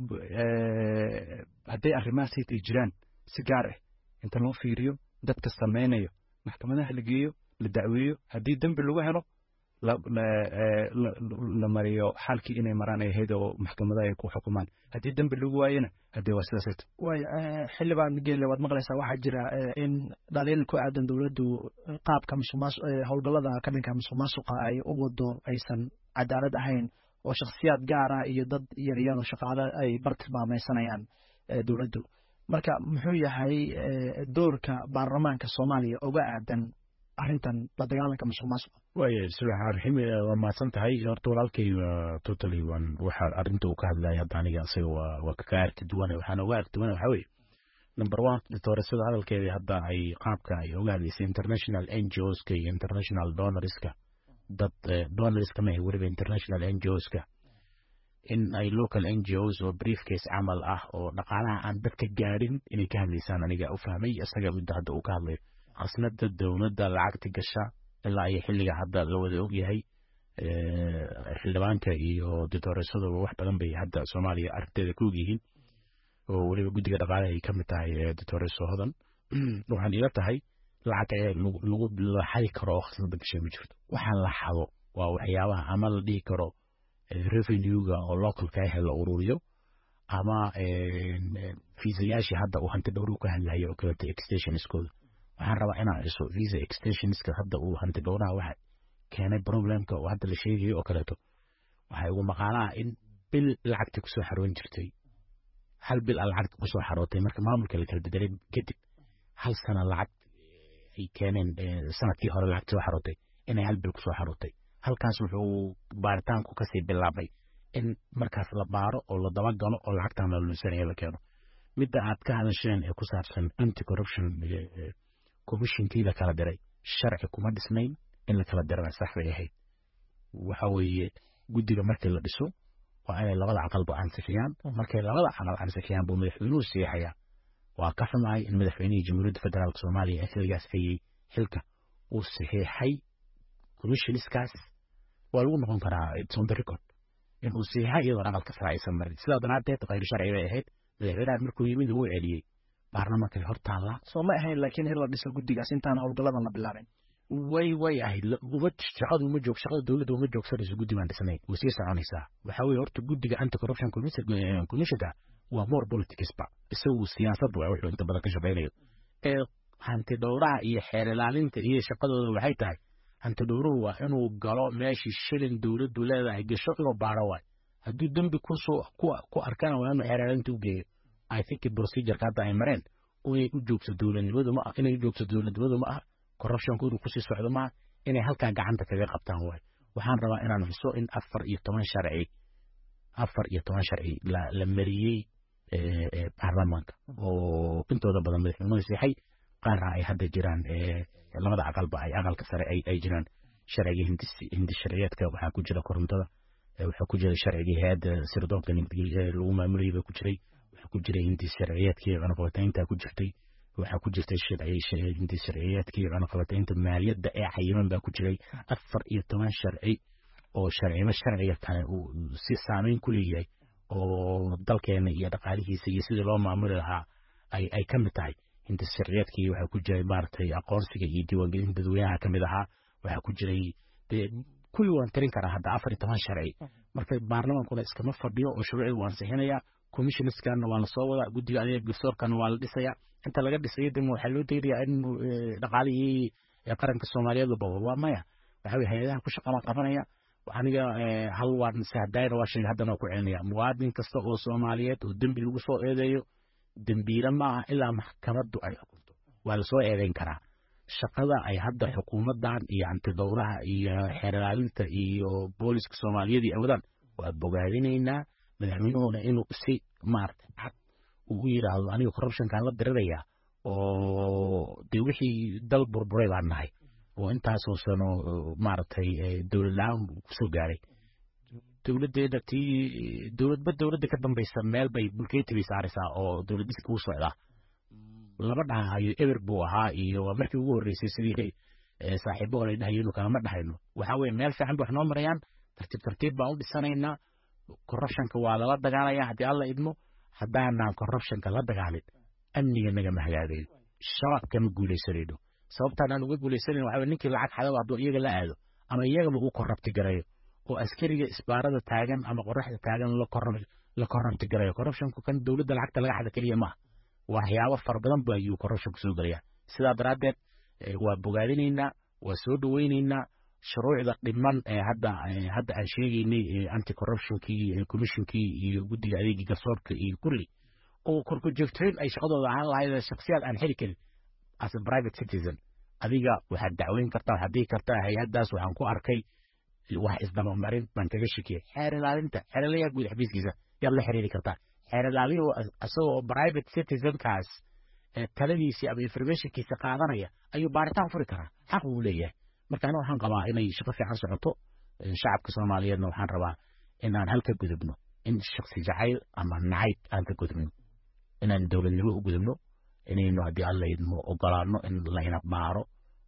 hadday arrimahaas ay jiraan si gaar ah inta loo fiiriyo dadka samaynayo maxkamadaha la geeyo la dacweeyo haddii dembi lagu helo la mariyo xalkii inay maraan ay ahayd oo maxkamadaha ay ku xukumaan haddii dembi lagu waayena haddee waa sidaas ayto way xildhibaan geelle waad maqlaysaa waxaa jira in dhaliil ku aadan dowladdu qaabka musuqmaas howlgallada ka dhanka musuq maasuqa ay u wado aysan cadaalad ahayn oo shakhsiyaad gaara iyo dad yaryar oo shaqaale ay bar tilmaamaysanayaan dowladdu marka muxuu yahay doorka baarlamaanka soomaaliya uga aadan arrintan la dagaalanka musuq maasuqa waaya bismillahi raxmaan raxiim waa mahadsan tahay horta walaalkay totally waan waxa arrinta uu ka hadlaya hadda aniga isaga waa waa ka arki duwane waxaan uga arki duwane waxaa weeye number one dictooresada hadalkeedii hadda ay qaabka ay uga hadlaysay international ngoska iyo international donorska dad donorska ma weliba international ngoska in ay local ngos oo briefcase camal ah oo dhaqaalaha aan dadka gaadhin inay ka hadlaysaan aniga u fahmay isaga midda hadda uu ka hadlayo khasnada dowladda lacagta gasha ilaa iyo xilliga hadda la wada ogyahay xildhibaanka iyo dictooresadaba wax badan bay hadda soomaaliya arrinteeda ku ogyihiin oo weliba guddiga dhaqaalaha ay ka mid tahay dictooreso hodan waxaan ila tahay lacag ee lagu laxadi karo oo khasnada gashay ma jirto waxaan la xado waa waxyaabaha ama la dhihi karo revenuega oo localka ah la ururiyo ama fiisayaashii hadda uu hanti dhowru ka hadlayo oo kaleeto extensionskooda waxaan rabaa inaan iso visa extensionska hadda uu hanti dhowraha waxa keenay problemka oo hadda la sheegayo oo kaleeto waxay ugu maqaanaa in bil lacagta kusoo xaroon jirtay hal bil a lacagta kusoo xarootay marka maamulka la kala bedelay kadib hal sana lacag ay keeneen sanadkii hore lacagta soo xarootay inay hal bil kusoo xarootay halkaas wuxuu baaritaanku kasii bilaabay in markaas la baaro oo la dabagalo oo lacagtan la lunsanaya la keeno midda aad ka hadasheen ee ku saabsan anti corruption commissionkii la kala diray sharci kuma dhisnayn in la kala dirana sax bay ahayd waxa weeye guddiga markii la dhiso waa inay labada aqalba ansixiyaan markay labada aqal ansixiyaan buu madaxweynuhu siixayaa waa ka xumahay in madaxweynihii jamhuuriyadda federaalk soomaaliya ee xilligaas hayey xilka uu saxiixay commissioniskaas waa lagu noqon karaa it's on the record in uu saxiixay iyadoon aqalka sare aysan marin sidaa daraadeed khayr sharci bay ahayd madaxweynahan markuu yimid wuu celiyey baarlamaanka hor taallaa soo ma ahayn laakiin in la dhiso guddigaas intaan howlgalladan la bilaabin way way ahayd uma shaqadu uma joog shaqada dowladda uma joogsanayso guddi baan dhisnayn way sii soconaysaa waxaa weeye horta guddiga anti corruption commissionka waa more politicsba isagu siyaasad waa wuxuu inta badan ka shaqaynayo ee hanti dhowraha iyo xeer ilaalinta iyo shaqadooda waxay tahay hanti dhowruhu waa inuu galo meeshii shilin dowladdu leedahay gasho inuu baaro waay hadduu dembi kusoo ku arkana waa inuu xeer ilaalinta u geeyo i think procedureka hadda ay mareen inay u joogto dowladnimadu ma ah inay u joogto dowladnimadu ma ah corruptionku inuu kusii socdo ma ah inay halkaa gacanta kaga qabtaan waay waxaan rabaa inaan xuso in afar iyo toban sharci afar iyo toban sharci la mariyey baarlamaanka oo intooda badan madaxweynuhu siixay qaarna ay hadda jiraan labada aqalba ay aqalka sare ay jiraan sharciga hindi sharciyeedka waxaa ku jira korontada waxaa ku jira sharcigii hay-adda sirdoonka lagu maamulayay baa ku jiray waxaa ku jiray hindi sharciyeedkii cunaqabataynta ku jirtay waxaa ku jirtay hindi sharciyeedkii cunaqabataynta maaliyadda ee cayiman baa ku jiray afar iyo toban sharci oo sharcimo sharciga kale uu si saameyn ku leeyahay oo dalkeena iyo dhaqaalihiisa iyo sidii loo maamuli lahaa ay ay ka mid tahay hinta sharciyeedkii waxaa ku jiray maaragtay aqoonsiga iyo diiwaangelinta dadweynaha ka mid ahaa waxaa ku jiray dee kuwii waan tirin karaa hadda afar iyo toban sharci marka baarlamaankuna iskama fadhiyo oo shuruucii waan sixinayaa commissioniskanna waa la soo wadaa guddiga adeeg garsoorkana waa la dhisayaa inta laga dhisayo dema waxaa loo daynayaa in dhaqaalihii qaranka soomaaliyeed la babo waa maya waxa weye hay-adaha ku shaqama qabanaya aniga hal waan sahdaayna waa sheegay haddana ku celinaya muwaadin kasta oo soomaaliyeed oo dembi lagu soo eedeeyo dembiile ma aha ilaa maxkamaddu ay xukunto waa lasoo eedeyn karaa shaqada ay hadda xukuumaddan iyo antidowraha iyo xeerlaalinta iyo booliska soomaaliyeed iyo awadaan waa bogaadinaynaa madaxweynuhuna inuu si maarata cad uu u yidhaahdo aniga corruptionkaan la dirirayaa oo dee wixii dal burburay baan nahay oo intaasoo sano maaragtay dowlad la-aan kusoo gaaray dowladdeeda tii dowladba dowladda ka dambaysa meel bay bulkeeti bay saaraysaa oo dowlad dhiska u socdaa lama dhahayo eber buu ahaa iyo waa markii ugu horreysay sidii saaxiibo ay dhahayeen kalama dhahayno waxaa weye meel fiican bay wax noo marayaan tartiib tartiib baan u dhisanaynaa corruptionka waa lala dagaalaya haddii alla idmo haddaanaan corruptionka la dagaalin amniga nagama hagaagayo shabaab kama guuleysanayno sababtaan aan uga guuleysanayn waxaa ninkii lacag xadaba hadduu iyaga la aado ama iyagaba uu korrabti garayo oo askariga isbaarada taagan ama qoraxda taagan la korrabti garayo corruptionku kan dowladda lacagta laga xada keliya maaha waxyaabo fara badan ba ayuu corruptionku soo gelaya sidaa daraaddeed waa bogaadinaynaa waa soo dhoweynaynaa shuruucda dhiman ee hadda hadda aan sheegaynay anti corruptionkii commissionkii iyo guddiga adeegii garsoorka iyo kulli oo korkujoogtayn ay shaqadooda ahaan lahayd shaksiyaad aan xili karin as a private citizen adiga waxaad dacweyn kartaa waxaad dhihi kartaa hay-addaas waxaan ku arkay wax isdabamarin baan kaga shakiyay xeer ilaalinta xeer ilaaliyaha guud xafiiskiisa yaad la xiriiri kartaa xeer ilaaliyuhu isagoo private citizenkaas taladiisii ama informationkiisa qaadanaya ayuu baaritaan furi karaa xaq buu leeyahay marka aniga waxaan qabaa inay shaqo fiican socoto shacabka soomaaliyeedna waxaan rabaa inaan halka gudubno in shaksi jacayl ama nacayb aan ka gudubno inaan dowladnimo u gudubno inaynu haddii alla idmo ogolaano in layna baaro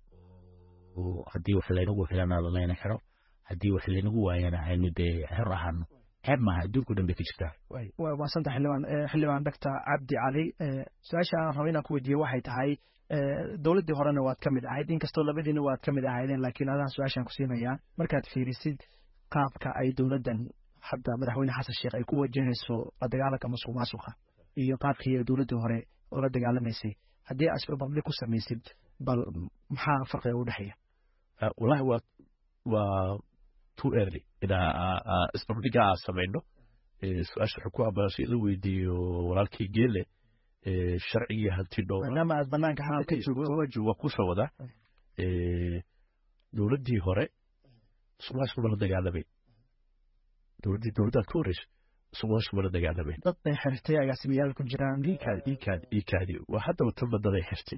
haddii wax laynagu filana layna xiro haddii wax laynagu waayana aynu dee xor ahaano ceeb maaha adduunku dhan bay ka jirtaa waa maasanta xildhibaan xildhibaan doctor cabdi cali su-aasha aan rabo inaan ku weydiiye waxay tahay dowladdii horena waad ka mid ahayd inkastoo labadiina waad ka mid ahaydeen laakiin adaan su-aashaan ku siinayaa markaad fiirisid qaabka ay dowladdan hadda madaxweyne xasan sheekh ay ku wajahayso la dagaalanka masuq maasuqa iyo qaabkii ay dowladdii hore ula dagaalamaysay haddii aad isbarbardhig ku samaysid bal maxaa farqiga u dhexeeya wallahi waa waa too early inaa isbarbardhigaa samayno su-aasha wuxuu ku ambaasay in la weydiiyo walaalkii geele sharcigii hanti dhowr maadaama aad banaanka hadda ka joogto waa kusoo wada dowladdii hore musuqmaasuq bala dagaalamay dowladdii dowladdaad ka horreysa musuqmaasuq mana dagaalamayn dad bay xirtay agaasimayaal ku jiraan iikaadi iikaadi iikaadi waa haddaba tan badaday xirtay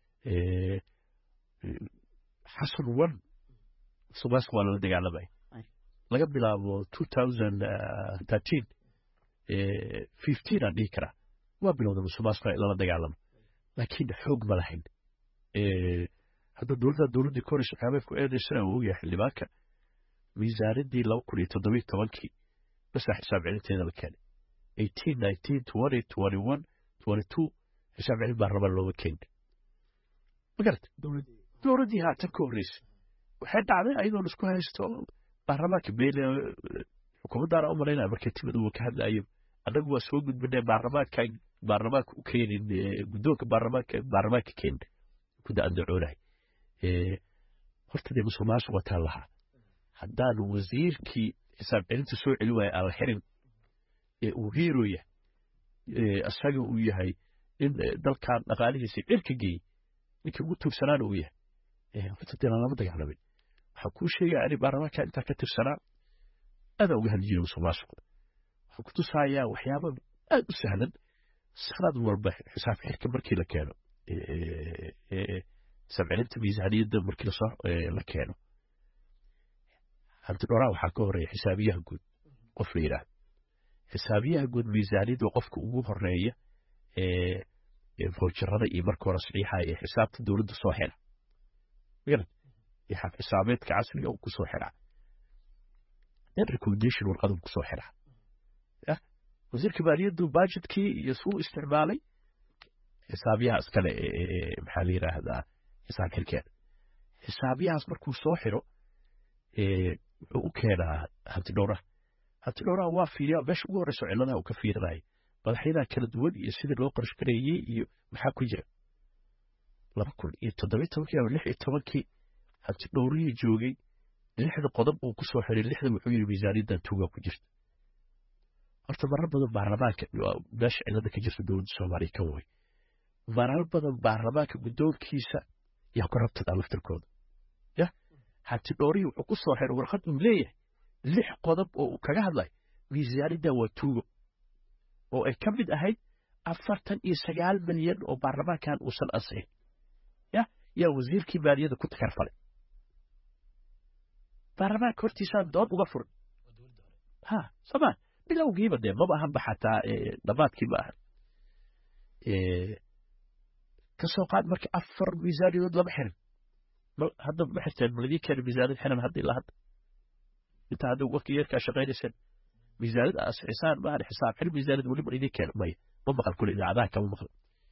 xasan one musuqmaasuq waa lala dagaalamay laga bilaabo two thousand thirteen fifteen aan dhihi karaa waa bilowda musuqmaasuqa in lala dagaalamo laakiin xoog ma lahayn hadda dowladda dowladdii ka horeysa waxyaabay ku eedaysana uu ogyahay xildhibaanka miisaanadii laba kun iyo toddobiyo tobankii basa xisaab celinteeda la keenay eighteen nineteen twenty twenty one twenty two xisaab celin baa raba looma keenin ma garata dowladdii haatan ka horreysay waxay dhacday ayadoo la isku haysto baarlamaanka beele xukuumaddaana u malaynaya markay timid uu ka hadlayo annagu waa soo gudbinay baarlamaanka baarlamaanka u keenin guddoonka baarlamaanka baarlamaanka keenin kuda andacoonahay horta dee musuq maasuq wataan lahaa haddaan wasiirkii xisaab celinta soo celi waaya aan la xirin ee uu hiirooya isaga uu yahay in dalkan dhaqaalihiisa cirka geeyey ninkii ugu tuugsanaana uu yahay horta dee lama dagaalamin waxaan kuu sheegaya ani baarlamaanka intaa ka tirsanaa aadaan uga hadli jiray musuq maasuq waxaan ku tusayaa waxyaaba aad u sahlan sanad walba xisaab xirka markii la keeno xisaab celinta miisaaniyadda markii lasoo la keeno hanti dhoraa waxaa ka horeeya xisaabiyaha guud qof la yidhaahdo xisaabiyaha guud miisaaniyadda qofka ugu horeeya foojirada iyo marka hore saxiixa ee xisaabta dowladda soo xira magarad iyo xaf xisaabeedka casriga uu kusoo xiraa then recommendation warqaduu kusoo xiraa yah wasiirka maaliyaddu budgetkii iyo suu isticmaalay xisaabiyaha iskale maxaa la yidhaahdaa xisaab xirkeeda xisaabiyahaas markuu soo xiro wuxuu u keenaa hanti dhowraha hanti dhowraha waa fiiriya meesha ugu horeyso cilladaha uu ka fiirinaya madaxyadaha kala duwan iyo sidii loo qarash gareeyey iyo maxaa ku jira laba kun iyo toddobiyo tobankii ama lix iyo tobankii hanti dhowrihii joogay lixda qodob uu kusoo xiray lixda wuxuu yidhi miisaaniyaddan tuugaa ku jirta horta marar badan baarlamaanka meesha cillada ka jirta dowladda soomaaliya kan way marar badan baarlamaanka guddoonkiisa yaa ku rabtadaa laftirkooda yah hanti dhoorihii wuxuu ku soo xiray warqad uu leeyahay lix qodob oo uu kaga hadlay miisaanidda waa tuugo oo ay ka mid ahayd afartan iyo sagaal milyan oo baarlamaankan uusan ansixin yah yaa wasiirkii maaliyadda ku takarfalay baarlamaanka hortiisaan dood uga furin ha soma bilowgiiba dee maba ahanba xataa dhammaadkii ma ahan ka soo qaad marka afar miisaaniyadood lama xirin hadda ma xirteen maladii keena miisaaniyad xiran hadda ilaa hadda intaa hadda waqti yeerkaa shaqaynayseen miisaaniyad asixisaan maahan xisaab xir miisaaniyad weli maladii keena maya ma maqal kule idaacadaha kama maqal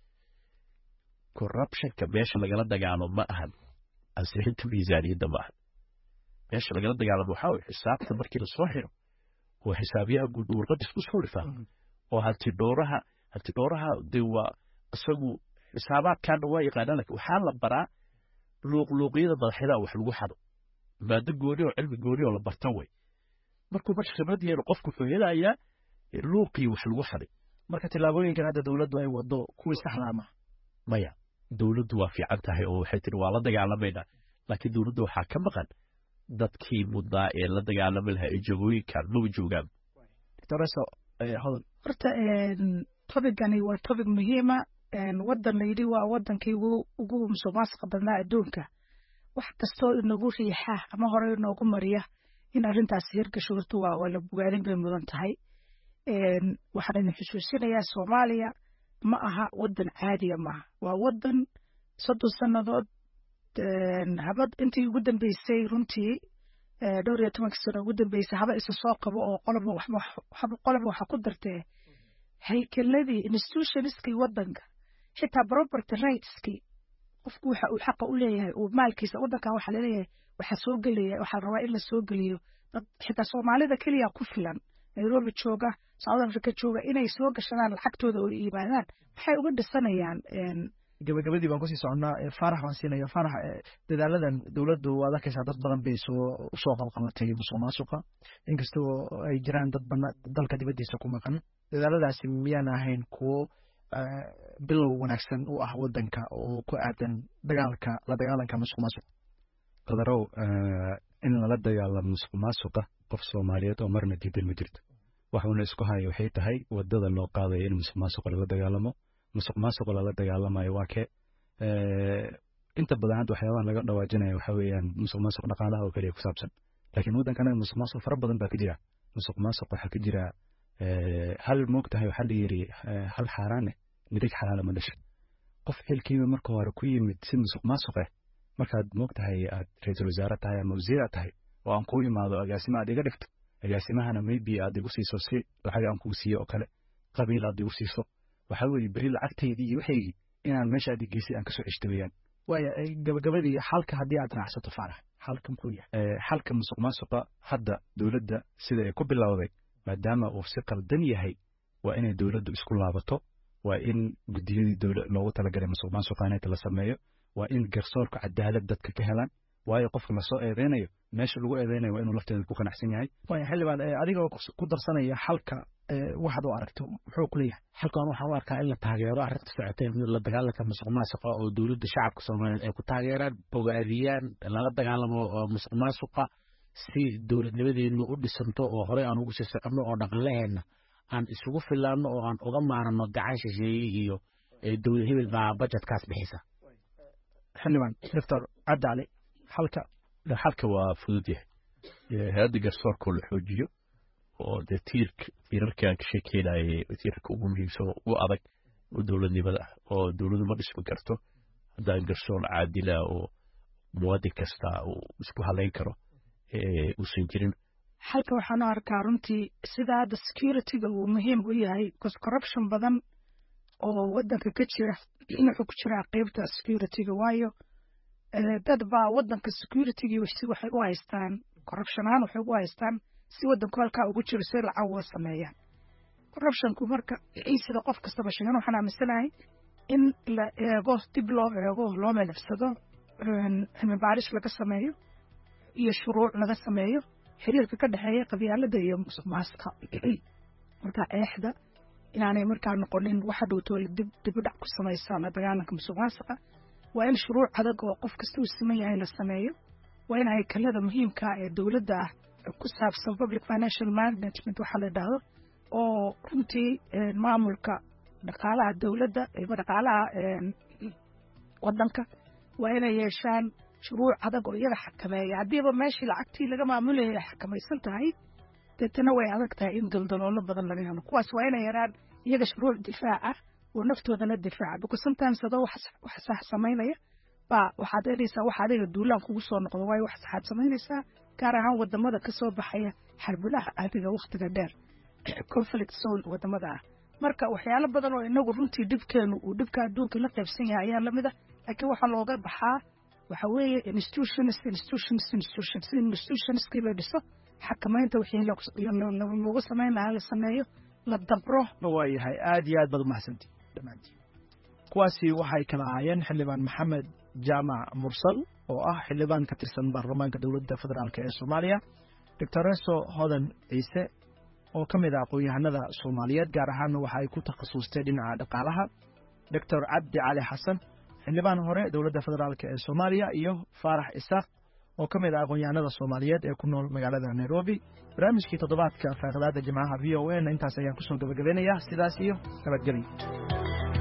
corruptionka meesha lagala dagaalo ma ahan ansixinta miisaaniyadda ma ahan meesha lagala dagaalamo waxaa waye xisaabta markii lasoo xiro oo xisaabiyaha guud warqadis ku soo dhifaa oo hanti dhowraha hanti dhowraha dee waa isagu xisaabaadkaana waa yaqaanaa laakiin waxaa la baraa luuqluuqyada madaxyada wax lagu xado maado gooni oo cilmi gooni oo la barta way markuu marka khibrad yeelo qofku wuxuu helayaa luuqii wax lagu xaday marka tillaabooyinkan hadda dowladdu ay wado kuwii saxdaa ma maya dowladdu waa fiican tahay oo waxay tiri waa la dagaalamaynaa laakiin dowladda waxaa ka maqan dadkii mudnaa ee la dagaalami lahaa ee jagooyinkan maba joogaan doctoreso hodol horta tobigani waa tobig muhiima wadan layidhi waa wadankii ugu musuqmaasuqa badnaa adduunka wax kastoo inagu riixa ama hore inoogu mariya in arrintaasi hirgasho horta waa la bogaadin bay mudan tahay waxaan idin xusuusinayaa soomaaliya ma aha wadan caadiya maaha waa wadan soddon sannadood habad intii ugu dambeysay runtii dhowr iyo tobankii sano ugu dambeysay haba isa soo qabo oo qoloba qoloba waxa ku dartee haykeladii institutionskii wadanka xitaa property rightskii qofku waxa uu xaqa u leeyahay uu maalkiisa wadankan waxaa laleeyahay waxaa soo gelaya waxaa rabaa in la soo geliyo dad xitaa soomaalida keliya ku filan nairobi jooga south africa jooga inay soo gashadaan lacagtooda oo yimaadaan maxay uga dhisanayaan gabagabadii baan kusii soconnaa faarax baan siinaya faarax dadaaladan dowladdu waad arkaysaa dad badan bay soo usoo qalqalatay musuq maasuqa inkastoo ay jiraan dad bana dalka dibaddiisa ku maqan dadaaladaasi miyaan ahayn kuwo bilow wanaagsan u ah wadanka oo ku aadan dagaalka la dagaalanka musuq maasuqa qadarow in lala dagaalamo musuq maasuqa qof soomaaliyeed oo marna diidan ma jirto waxuuna isku haya waxay tahay wadada loo qaadaya in musuq maasuqa lala dagaalamo musuq maasuqa lala dagaalamayo waa kee inta badan hadda waxyaabaha laga dhawaajinaya waxa weeyaan musuq maasuq dhaqaalaha oo keliya ku saabsan laakiin waddankana musuq maasuq fara badan baa ka jira musuq maasuq waxaa ka jira hal moogtahay waxaa la yiri hal xaaraane midig xalaala ma dhashay qof xilkiiba marka hore ku yimid si musuq maasuq ah markaad moogtahay aad ra-iisul wasaare tahay ama wasiir aad tahay oo aan kuu imaado agaasimo aad iga dhigto agaasimahana maybe aad igu siiso si lacag aan kuu siiyo oo kale qabiil aad igu siiso waxaa weeye beri lacagtaydii iyo waxaygii inaan meesha aad geysay aan kasoo ceshto weeyaan waaya gabagabadii xalka haddii aad raacsato faarax xalka muxuu yahay xalka musuq maasuqa hadda dowladda sida ay ku bilowday maadaama uu si qaldan yahay waa inay dowladdu isku laabato waa in guddiyadii dowla loogu talagalay musuq maasuqa inay la sameeyo waa in garsoorka cadaalad dadka ka helaan waayo qofka lasoo eedeynayo meesha lagu eedeynayo waa inuu lafteeda ku qanacsan yahay waaya xildhibaan adigoo ku darsanaya xalka waxaad u aragto muxuu ku leeyahay xalkan waxaan u arkaa in la taageero arrinta socotee la dagaalanka musuq maasuqa oo dowladda shacabka soomaaliyeed ay ku taageeraan bogaadiyaan lala dagaalamo musuq maasuqa si dowladnimadeenu u dhisanto oo horey aan ugu sii soconno oo dhaqanlaheenna aan isugu filaanno oo aan uga maarano gacan shisheeye iyo dowlad hebel baa bajetkaas bixisa xildhibaan doctor cabdicali xalka xalka waa fudud yahay hay-adda garsoorkoo la xoojiyo oo dee tiirka tiirarkii aan ka sheekeynayay tiirarka ugu muhiimsan oo ugu adag oo dowladnimada ah oo dowladdu ma dhismi karto haddaan garsoor caadila oo muwaadin kasta uu isku halayn karo uusan jirin xalka waxaan u arkaa runtii sida hadda securityga uu muhiim u yahay bcause corruption badan oo waddanka ka jira wuxuu ku jiraa qeybta securityga waayo dad baa waddanka securitygi si waxay u haystaan corruption ahaan waxay u haystaan si waddanku halkaa ugu jiro si lacag uga sameeyaan corruptionku marka sida qof kastaba sheegan waxaan aaminsanahay in la eego dib loo eego loo melefsado cilmi baaris laga sameeyo iyo shuruuc laga sameeyo xiriirka ka dhexeeya qabyaalada iyo musuq maasuqa marka eexda inaanay markaa noqonin waxa dhowtoola dib dibudhac ku samaysa la dagaalanka musuq maasuqa waa in shuruuc adag oo qof kasta uu siman yahay la sameeyo waa in haykalada muhiimka ee dowladda ah ku saabsan public financial management waxaa la idhaahdo oo runtii maamulka dhaqaalaha dowladda ama dhaqaalaha waddanka waa inay yeeshaan shuruuc adag oo iyaga xakameeya haddiiba meeshii lacagtii laga maamulayay ay xakamaysan tahay deetana way adag tahay in daldaloolo badan laga helo kuwaas waa inay yaraan iyaga shuruuc difaac ah oo naftoodana difaaca because sometimes adoo wax sax samaynaya baa waxaad helaysaa wax adiga duulaan kugu soo noqdo waayo wax saxaad samaynaysaa gaar ahaan wadamada ka soo baxaya xarbulaha adiga wakhtiga dheer conflict zone wadamada ah marka waxyaalo badan oo inagu runtii dhibkeenu uu dhibka adduunka la qaybsan yahay ayaa lamid ah laakiin waxaa looga baxaa waxa weeye institutions institutions institutions in institutionskii la dhiso xakamaynta wixii lagu samayn lahaa la sameeyo la dabro waayahay aad iyo aad baad umahadsantii dhammaantiin kuwaasi waxay kala ahaayeen xildhibaan maxamed jaamac mursal oo ah xildhibaan ka tirsan baarlamaanka dowladda federaalk ee soomaaliya doctoreso hodan ciise oo ka mid ah aqoon-yahanada soomaaliyeed gaar ahaanna waxa ay ku takhasustay dhinaca dhaqaalaha doctor cabdi cali xasan xildhibaan hore dowladda federaalk ee soomaaliya iyo faarax isaaq oo ka mid ah aqoon-yahanada soomaaliyeed ee ku nool magaalada nairobi barnaamijkii toddobaadka faaqidaada jimcaha v o n intaas ayaan kusoo gabagabeynayaa sidaas iyo nabadgelyo